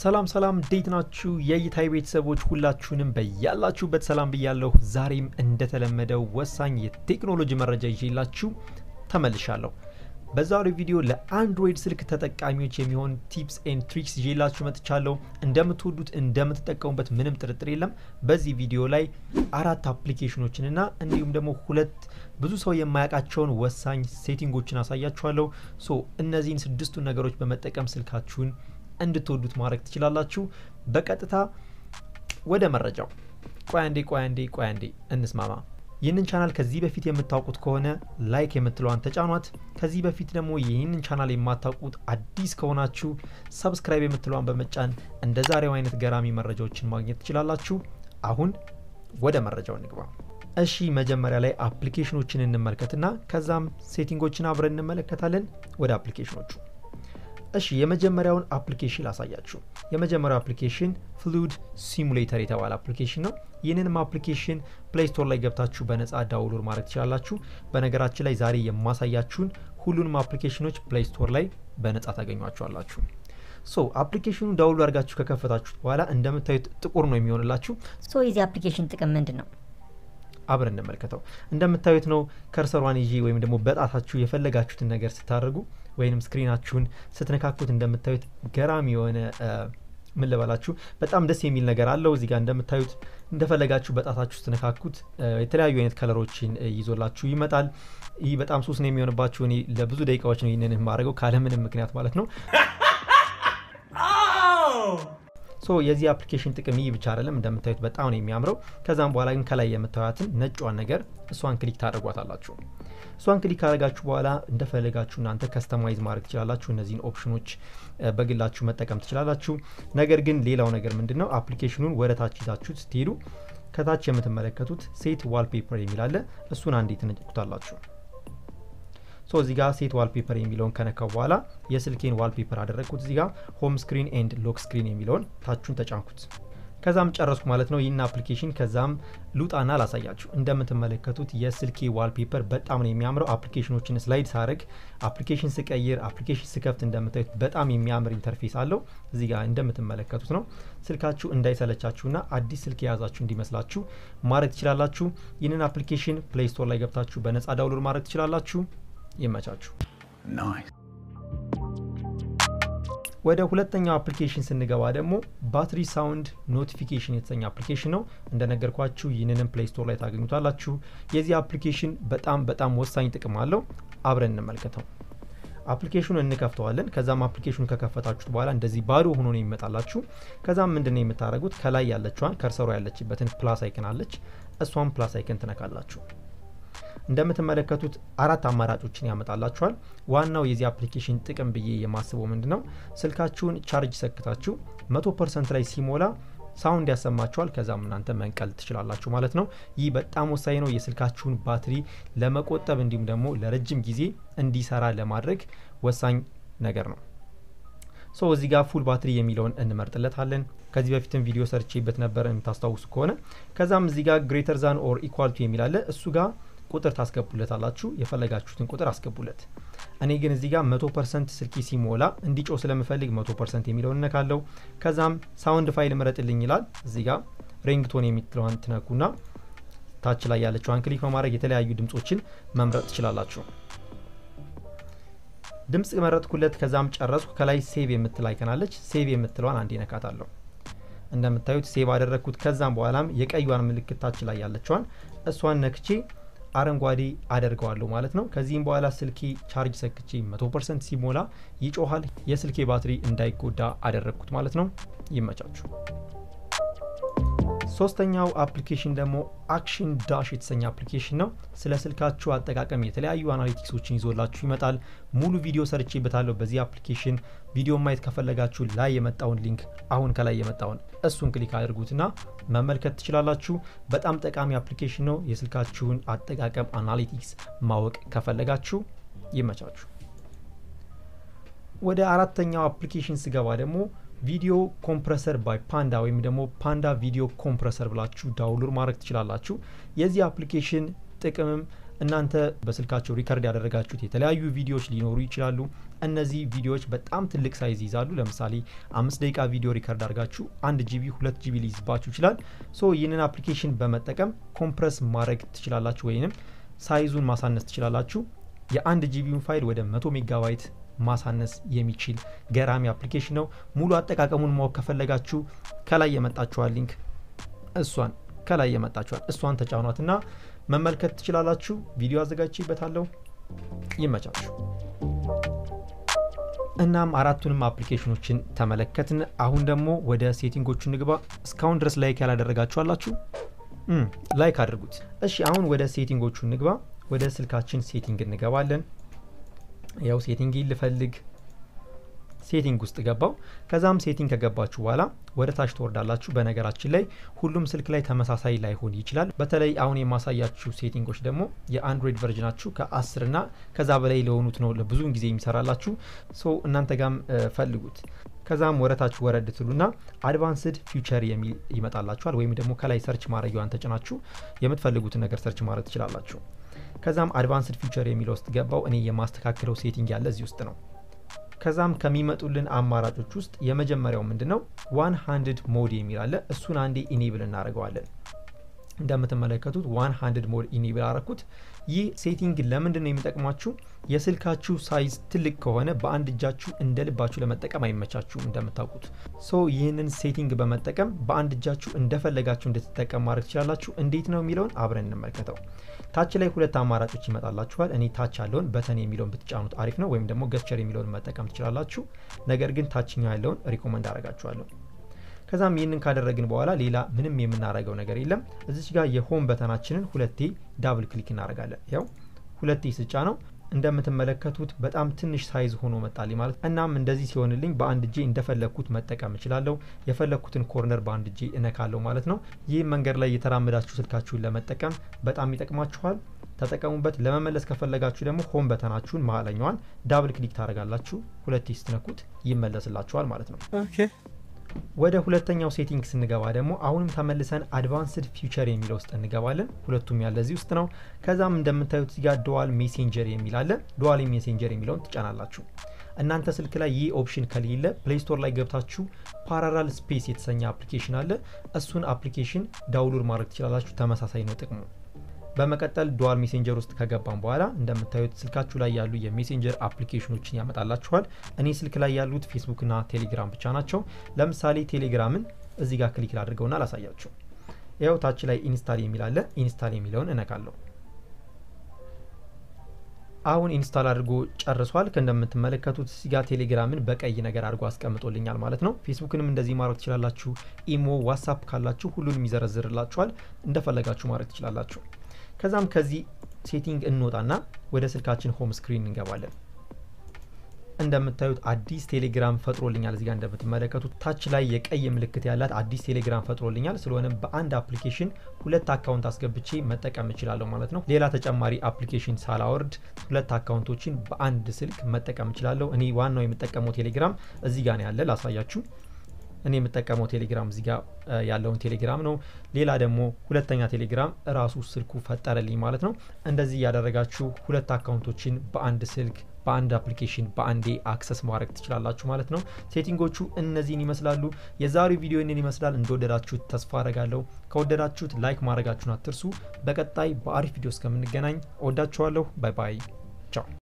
ሰላም ሰላም፣ እንዴት ናችሁ የእይታይ ቤተሰቦች ሁላችሁንም በያላችሁበት ሰላም ብያለሁ። ዛሬም እንደተለመደው ወሳኝ የቴክኖሎጂ መረጃ ይዤላችሁ ተመልሻለሁ። በዛሬው ቪዲዮ ለአንድሮይድ ስልክ ተጠቃሚዎች የሚሆን ቲፕስ ኤንድ ትሪክስ ይዤላችሁ መጥቻለሁ። እንደምትወዱት እንደምትጠቀሙበት ምንም ጥርጥር የለም። በዚህ ቪዲዮ ላይ አራት አፕሊኬሽኖችንና እንዲሁም ደግሞ ሁለት ብዙ ሰው የማያውቃቸውን ወሳኝ ሴቲንጎችን አሳያችኋለሁ። ሶ እነዚህን ስድስቱን ነገሮች በመጠቀም ስልካችሁን እንድትወዱት ማድረግ ትችላላችሁ። በቀጥታ ወደ መረጃው። ቆይ አንዴ ቆይ አንዴ ቆይ አንዴ እንስማማ። ይህንን ቻናል ከዚህ በፊት የምታውቁት ከሆነ ላይክ የምትለዋን ተጫኗት። ከዚህ በፊት ደግሞ ይህንን ቻናል የማታውቁት አዲስ ከሆናችሁ ሰብስክራይብ የምትለዋን በመጫን እንደ ዛሬው አይነት ገራሚ መረጃዎችን ማግኘት ትችላላችሁ። አሁን ወደ መረጃው እንግባ። እሺ መጀመሪያ ላይ አፕሊኬሽኖችን እንመልከትና ከዛም ሴቲንጎችን አብረን እንመለከታለን። ወደ አፕሊኬሽኖቹ እሺ የመጀመሪያውን አፕሊኬሽን ላሳያችሁ። የመጀመሪያው አፕሊኬሽን ፍሉድ ሲሙሌተር የተባለ አፕሊኬሽን ነው። ይህንንም አፕሊኬሽን ፕሌይ ስቶር ላይ ገብታችሁ በነጻ ዳውንሎድ ማድረግ ትችላላችሁ። በነገራችን ላይ ዛሬ የማሳያችሁን ሁሉንም አፕሊኬሽኖች ፕሌይ ስቶር ላይ በነጻ ታገኟቸዋላችሁ። ሶ አፕሊኬሽኑን ዳውንሎድ አድርጋችሁ ከከፈታችሁት በኋላ እንደምታዩት ጥቁር ነው የሚሆንላችሁ። ሶ የዚህ አፕሊኬሽን ጥቅም ምንድን ነው? አብረን እንመልከተው። እንደምታዩት ነው ከርሰሯን ይዤ ወይም ደግሞ በጣታችሁ የፈለጋችሁትን ነገር ስታደርጉ ወይም ስክሪናችሁን ስትነካኩት እንደምታዩት ገራሚ የሆነ ምን ልበላችሁ በጣም ደስ የሚል ነገር አለው። እዚህ ጋር እንደምታዩት እንደፈለጋችሁ በጣታችሁ ስትነካኩት የተለያዩ አይነት ከለሮችን ይዞላችሁ ይመጣል። ይህ በጣም ሱስ ነው የሚሆንባችሁ። እኔ ለብዙ ደቂቃዎች ነው ይህንን የማደርገው ካለምንም ምክንያት ማለት ነው። ሶ የዚህ አፕሊኬሽን ጥቅም ይህ ብቻ አይደለም። እንደምታዩት በጣም ነው የሚያምረው። ከዛም በኋላ ግን ከላይ የምታዩትን ነጯን ነገር እሷን ክሊክ ታደርጓታላችሁ። እሷን ክሊክ ካደረጋችሁ በኋላ እንደፈለጋችሁ እናንተ ከስተማይዝ ማድረግ ትችላላችሁ። እነዚህን ኦፕሽኖች በግላችሁ መጠቀም ትችላላችሁ። ነገር ግን ሌላው ነገር ምንድን ነው አፕሊኬሽኑን ወደ ታች ይዛችሁ ስትሄዱ ከታች የምትመለከቱት ሴት ዋልፔፐር የሚል አለ። እሱን አንዴ ትነጭቁታላችሁ። ሶ እዚህ ጋር ሴት ዋልፔፐር የሚለውን ከነካው በኋላ የስልኬን ዋልፔፐር አደረግኩት። እዚህ ጋር ሆም ስክሪን ኤንድ ሎክ ስክሪን የሚለውን ታቹን ተጫንኩት። ከዛም ጨረስኩ ማለት ነው ይህን አፕሊኬሽን። ከዛም ሉጣና ላሳያችሁ። እንደምትመለከቱት የስልኬ ዋልፔፐር በጣም ነው የሚያምረው። አፕሊኬሽኖችን ስላይድ ሳረግ፣ አፕሊኬሽን ስቀይር፣ አፕሊኬሽን ስከፍት እንደምታዩት በጣም የሚያምር ኢንተርፌስ አለው። እዚህ ጋር እንደምትመለከቱት ነው። ስልካችሁ እንዳይሰለቻችሁና አዲስ ስልክ የያዛችሁ እንዲመስላችሁ ማድረግ ትችላላችሁ። ይህንን አፕሊኬሽን ፕሌይ ስቶር ላይ ገብታችሁ በነጻ ዳውንሎድ ማድረግ ትችላላችሁ። ይመቻችሁ። ወደ ሁለተኛው አፕሊኬሽን ስንገባ ደግሞ ባትሪ ሳውንድ ኖቲፊኬሽን የተሰኘ አፕሊኬሽን ነው። እንደነገርኳችሁ ይህንንም ፕሌይ ስቶር ላይ ታገኙታላችሁ። የዚህ አፕሊኬሽን በጣም በጣም ወሳኝ ጥቅም አለው። አብረን እንመልከተው። አፕሊኬሽኑን እንከፍተዋለን። ከዛም አፕሊኬሽኑ ከከፈታችሁት በኋላ እንደዚህ ባዶ ሆኖ ነው የሚመጣላችሁ። ከዛም ምንድን ነው የምታደርጉት? ከላይ ያለችዋን ከርሰሯ ያለችበትን ፕላስ አይከን አለች። እሷን ፕላስ አይከን ትነካላችሁ። እንደምትመለከቱት አራት አማራጮችን ያመጣላችኋል። ዋናው የዚህ አፕሊኬሽን ጥቅም ብዬ የማስበው ምንድን ነው ስልካችሁን ቻርጅ ሰክታችሁ መቶ ፐርሰንት ላይ ሲሞላ ሳውንድ ያሰማችኋል። ከዛም እናንተ መንቀል ትችላላችሁ ማለት ነው። ይህ በጣም ወሳኝ ነው የስልካችሁን ባትሪ ለመቆጠብ እንዲሁም ደግሞ ለረጅም ጊዜ እንዲሰራ ለማድረግ ወሳኝ ነገር ነው። ሶ እዚህ ጋር ፉል ባትሪ የሚለውን እንመርጥለታለን። ከዚህ በፊትም ቪዲዮ ሰርቼበት ነበር የምታስታውሱ ከሆነ። ከዛም እዚህ ጋር ግሬተር ዛን ኦር ኢኳልቱ የሚላለ እሱ ጋር ቁጥር ታስገቡለታላችሁ። የፈለጋችሁትን ቁጥር አስገቡለት። እኔ ግን እዚህ ጋር መቶ ፐርሰንት ስልኪ ሲሞላ እንዲጮ ስለምፈልግ መቶ ፐርሰንት የሚለውን እነካለው። ከዛም ሳውንድ ፋይል ምረጥልኝ ይላል። እዚህ ጋር ሪንግቶን የምትለዋን ትነኩና ታች ላይ ያለችዋን ክሊክ በማድረግ የተለያዩ ድምጾችን መምረጥ ትችላላችሁ። ድምጽ መረጥኩለት። ከዛም ጨረስኩ። ከላይ ሴቭ የምትል አይከናለች። ሴቭ የምትለዋን አንዴ ነካታለሁ። እንደምታዩት ሴቭ አደረግኩት። ከዛም በኋላም የቀዩን ምልክት ታች ላይ ያለችዋን እሷን ነክቼ አረንጓዴ አደርገዋለሁ ማለት ነው። ከዚህም በኋላ ስልኬ ቻርጅ ሰክቼ 100 ፐርሰንት ሲሞላ ይጮሃል። የስልኬ ባትሪ እንዳይጎዳ አደረግኩት ማለት ነው። ይመቻችሁ። ሶስተኛው አፕሊኬሽን ደግሞ አክሽን ዳሽ የተሰኘ አፕሊኬሽን ነው። ስለ ስልካችሁ አጠቃቀም የተለያዩ አናሊቲክሶችን ይዞላችሁ ይመጣል። ሙሉ ቪዲዮ ሰርቼበታለሁ በዚህ አፕሊኬሽን። ቪዲዮ ማየት ከፈለጋችሁ ላይ የመጣውን ሊንክ አሁን ከላይ የመጣውን እሱን ክሊክ አድርጉትና መመልከት ትችላላችሁ። በጣም ጠቃሚ አፕሊኬሽን ነው። የስልካችሁን አጠቃቀም አናሊቲክስ ማወቅ ከፈለጋችሁ ይመቻችሁ። ወደ አራተኛው አፕሊኬሽን ስገባ ደግሞ ቪዲዮ ኮምፕረሰር ባይ ፓንዳ ወይም ደግሞ ፓንዳ ቪዲዮ ኮምፕረሰር ብላችሁ ዳውንሎድ ማድረግ ትችላላችሁ። የዚህ አፕሊኬሽን ጥቅምም እናንተ በስልካቸው ሪከርድ ያደረጋችሁት የተለያዩ ቪዲዮዎች ሊኖሩ ይችላሉ። እነዚህ ቪዲዮዎች በጣም ትልቅ ሳይዝ ይዛሉ። ለምሳሌ አምስት ደቂቃ ቪዲዮ ሪከርድ አድርጋችሁ አንድ ጂቢ ሁለት ጂቢ ሊይዝባችሁ ይችላል። ሶ ይህንን አፕሊኬሽን በመጠቀም ኮምፕረስ ማድረግ ትችላላችሁ፣ ወይንም ሳይዙን ማሳነስ ትችላላችሁ። የአንድ ጂቢውን ፋይል ወደ መቶ ሜጋባይት ማሳነስ የሚችል ገራሚ አፕሊኬሽን ነው። ሙሉ አጠቃቀሙን ማወቅ ከፈለጋችሁ ከላይ የመጣችኋል ሊንክ እሷን ከላይ የመጣችኋል እሷን ተጫኗትና መመልከት ትችላላችሁ። ቪዲዮ አዘጋጅቼበታለሁ። ይመቻችሁ። እናም አራቱንም አፕሊኬሽኖችን ተመለከትን። አሁን ደግሞ ወደ ሴቲንጎቹ ንግባ። እስካሁን ድረስ ላይክ ያላደረጋችሁ አላችሁ? ላይክ አድርጉት። እሺ አሁን ወደ ሴቲንጎቹ ንግባ። ወደ ስልካችን ሴቲንግ እንገባለን። ያው ሴቲንግ ልፈልግ ሴቲንግ ውስጥ ገባው። ከዛም ሴቲንግ ከገባችሁ በኋላ ወደ ታች ትወርዳላችሁ። በነገራችን ላይ ሁሉም ስልክ ላይ ተመሳሳይ ላይሆን ይችላል። በተለይ አሁን የማሳያችሁ ሴቲንጎች ደግሞ የአንድሮይድ ቨርዥናችሁ ከአስር ና ከዛ በላይ ለሆኑት ነው ለብዙውን ጊዜ የሚሰራላችሁ። ሶ እናንተ ጋም ፈልጉት። ከዛም ወደ ታች ወረድ ትሉና አድቫንስድ ፊውቸር የሚል ይመጣላችኋል። ወይም ደግሞ ከላይ ሰርች ማድረጊዋን ተጭናችሁ የምትፈልጉትን ነገር ሰርች ማድረግ ትችላላችሁ። ከዛም አድቫንስድ ፊውቸር የሚለው ውስጥ ገባው። እኔ የማስተካክለው ሴቲንግ ያለ እዚህ ውስጥ ነው። ከዛም ከሚመጡልን አማራጮች ውስጥ የመጀመሪያው ምንድን ነው? ዋን ሃንድድ ሞድ የሚል አለ። እሱን አንዴ ኢኔብል እናደርገዋለን። እንደምትመለከቱት ዋን ሃንድድ ሞድ ኢኔብል አረኩት። ይህ ሴቲንግ ለምንድን ነው የሚጠቅማችሁ? የስልካችሁ ሳይዝ ትልቅ ከሆነ በአንድ እጃችሁ እንደ ልባችሁ ለመጠቀም አይመቻችሁም እንደምታውቁት። ሶ ይህንን ሴቲንግ በመጠቀም በአንድ እጃችሁ እንደፈለጋችሁ እንድትጠቀም ማድረግ ትችላላችሁ። እንዴት ነው የሚለውን አብረን እንመልከተው። ታች ላይ ሁለት አማራጮች ይመጣላችኋል። እኔ ታች ያለውን በተን የሚለውን ብትጫኑት አሪፍ ነው፣ ወይም ደግሞ ገስቸር የሚለውን መጠቀም ትችላላችሁ። ነገር ግን ታችኛው ያለውን ሪኮመንድ አረጋችኋለሁ። ከዛም ይህንን ካደረግን በኋላ ሌላ ምንም የምናደርገው ነገር የለም። እዚች ጋር የሆም በተናችንን ሁለቴ ዳብል ክሊክ እናደርጋለን። ያው ሁለቴ ስጫ ነው እንደምትመለከቱት በጣም ትንሽ ሳይዝ ሆኖ መጣልኝ ማለት። እናም እንደዚህ ሲሆንልኝ በአንድ እጄ እንደፈለግኩት መጠቀም እችላለሁ። የፈለግኩትን ኮርነር በአንድ እጄ እነካለሁ ማለት ነው። ይህ መንገድ ላይ የተራመዳችሁ ስልካችሁን ለመጠቀም በጣም ይጠቅማችኋል። ተጠቀሙበት። ለመመለስ ከፈለጋችሁ ደግሞ ሆም በተናችሁን መሀለኛዋን ዳብል ክሊክ ታደርጋላችሁ። ሁለቴ ስትነኩት ይመለስላችኋል ማለት ነው። ወደ ሁለተኛው ሴቲንግ ስንገባ ደግሞ አሁንም ተመልሰን አድቫንስድ ፊውቸር የሚለው ውስጥ እንገባለን። ሁለቱም ያለ እዚህ ውስጥ ነው። ከዛም እንደምታዩት እዚህ ጋር ዱዋል ሜሴንጀር የሚል አለ። ዱዋል ሜሴንጀር የሚለውን ትጫናላችሁ። እናንተ ስልክ ላይ ይህ ኦፕሽን ከሌለ ፕሌይ ስቶር ላይ ገብታችሁ ፓራላል ስፔስ የተሰኘ አፕሊኬሽን አለ። እሱን አፕሊኬሽን ዳውንሎድ ማድረግ ትችላላችሁ። ተመሳሳይ ነው ጥቅሙ። በመቀጠል ዱዋል ሜሴንጀር ውስጥ ከገባን በኋላ እንደምታዩት ስልካችሁ ላይ ያሉ የሜሴንጀር አፕሊኬሽኖችን ያመጣላችኋል። እኔ ስልክ ላይ ያሉት ፌስቡክና ቴሌግራም ብቻ ናቸው። ለምሳሌ ቴሌግራምን እዚህ ጋር ክሊክ ላድርገውና ላሳያችሁ። ያው ታች ላይ ኢንስታል የሚል አለ። ኢንስታል የሚለውን እነካለሁ። አሁን ኢንስታል አድርጎ ጨርሷል። እንደምትመለከቱት እዚህ ጋር ቴሌግራምን በቀይ ነገር አድርጎ አስቀምጦልኛል ማለት ነው። ፌስቡክንም እንደዚህ ማድረግ ትችላላችሁ። ኢሞ፣ ዋትሳፕ ካላችሁ ሁሉንም ይዘረዝርላችኋል። እንደፈለጋችሁ ማድረግ ትችላላችሁ። ከዛም ከዚህ ሴቲንግ እንወጣና ወደ ስልካችን ሆም ስክሪን እንገባለን። እንደምታዩት አዲስ ቴሌግራም ፈጥሮልኛል። እዚጋ እንደምትመለከቱት ታች ላይ የቀይ ምልክት ያላት አዲስ ቴሌግራም ፈጥሮልኛል። ስለሆነም በአንድ አፕሊኬሽን ሁለት አካውንት አስገብቼ መጠቀም እችላለሁ ማለት ነው። ሌላ ተጨማሪ አፕሊኬሽን ሳላወርድ ሁለት አካውንቶችን በአንድ ስልክ መጠቀም እችላለሁ። እኔ ዋናው የምጠቀመው ቴሌግራም እዚህ ጋ ነው ያለ ላሳያችሁ። እኔ የምጠቀመው ቴሌግራም እዚህ ጋር ያለውን ቴሌግራም ነው። ሌላ ደግሞ ሁለተኛ ቴሌግራም እራሱ ስልኩ ፈጠረልኝ ማለት ነው። እንደዚህ እያደረጋችሁ ሁለት አካውንቶችን በአንድ ስልክ በአንድ አፕሊኬሽን በአንዴ አክሰስ ማድረግ ትችላላችሁ ማለት ነው። ሴቲንጎቹ እነዚህን ይመስላሉ። የዛሬው ቪዲዮ ይህንን ይመስላል። እንደወደዳችሁት ተስፋ አረጋለሁ። ከወደዳችሁት ላይክ ማድረጋችሁን አትርሱ። በቀጣይ በአሪፍ ቪዲዮ እስከምንገናኝ እወዳችኋለሁ። ባይ ባይ፣ ቻው